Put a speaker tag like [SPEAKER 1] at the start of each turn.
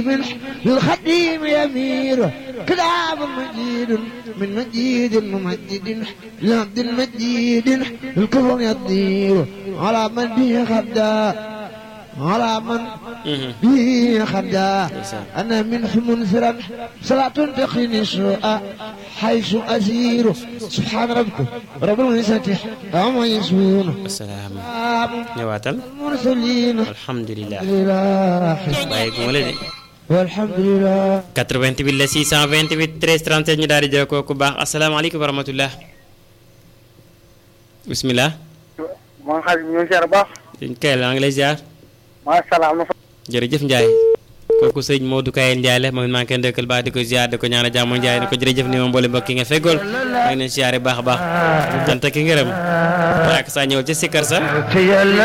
[SPEAKER 1] منح للخديم يمير كتاب مجيد من مجيد ممجد لعبد المجيد الكفر يطير على من به خدا على من به خدا أنا منح منفرا صلاة تقيني سوء حيث أسير سبحان ربك رب العزة عما يصفون
[SPEAKER 2] asalaam
[SPEAKER 1] سلام
[SPEAKER 2] ñëwaatal
[SPEAKER 1] المرسلين
[SPEAKER 2] alhamdulilah
[SPEAKER 1] لله
[SPEAKER 2] bàyyi gu ma la de
[SPEAKER 1] والحمد لله
[SPEAKER 2] 88 la 628 13 37 ñu daal di jël kooku baax asalaamaaleykum wa rahmatullah bisimilah
[SPEAKER 3] maa ngi xarit ñu ngi ziar baax
[SPEAKER 2] sëñ Kayel maa ngi lay ziar
[SPEAKER 3] macha allah am na fa
[SPEAKER 2] jërëjëf Ndiaye kooku sëñ Modou Kayel Ndiaye la moom it maa ngi koy ndëkkal baax di ko ziar di ko ñaanal jàmm Ndiaye di ko jërëjëf ni moom mboole mbokk yi nga feggool maa ngi leen ziare baax a baax cant ki ngërëm ak saa ñëw ci sikkar sa